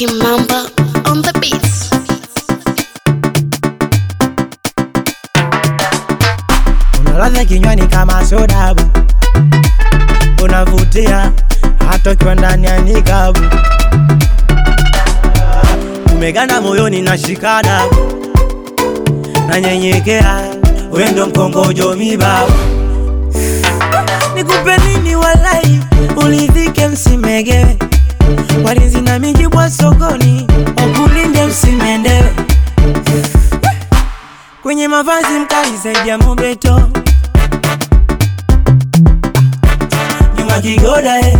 Kimamba on the beats. Unaladha kinywani kama sodabu, unavutia hata ukiwa ndani ya nikabu, umeganda moyoni na shikadabu, nanyenyekea wendo mkongojo mibabu, nikupe nini walai, ulidhike msimegewe, walinzi na mijibwa sokoni, wakulinde msimendewe kwenye mavazi mkali zaidi ya mobeto nyuma kigoda eh.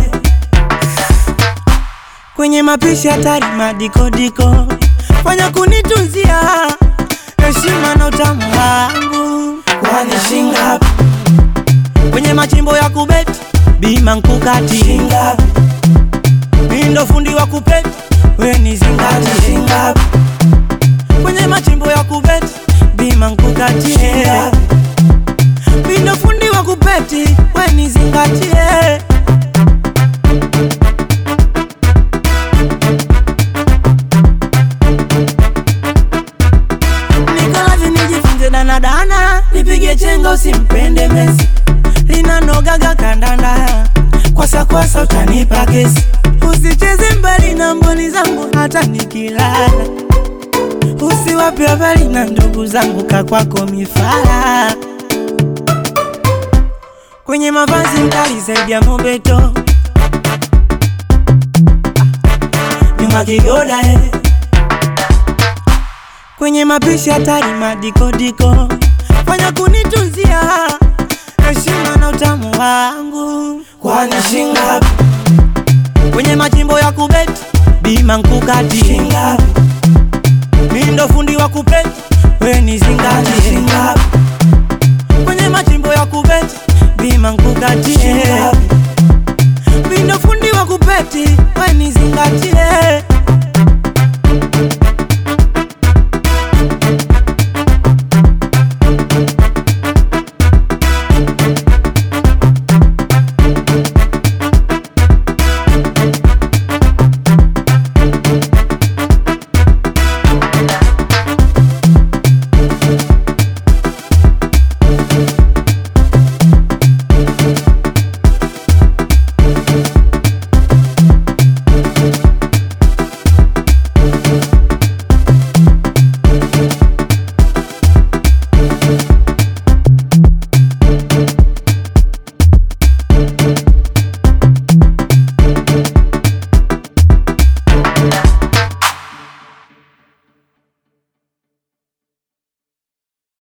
kwenye mapishi hatari madikodiko fanya kunitunzia heshima na utamu wangu kwani shingapi kwenye machimbo ya kubeti bima nkukati shingapi mindo fundi wa kupeti we ni zingati shingapi kwenye machimbo ya kubeti bima nkukatie mindo fundi wa kupeti we ni zingatie nikolazi nijifunze danadana nipige chenga usimpende mesi linanogaga kandanda kwasakwasa utanipa kesi usicheze mbali na mboni zangu hata nikilala usiwape habari na ndugu zangu kakwako mifala kwenye mavazi mkali zaidi ya mobeto nyuma kigoda eh. kwenye mapishi hatari madikodiko fanya kunitunzia heshima na utamu wangu kwani shingapi kwenye majimbo ya kubeti bima nkukati shingapi mindo fundi wa kupeti we ni zingati shingapi kwenye machimbo ya kubeti bima nkukatie mindo fundi wa kupeti we ni zingatie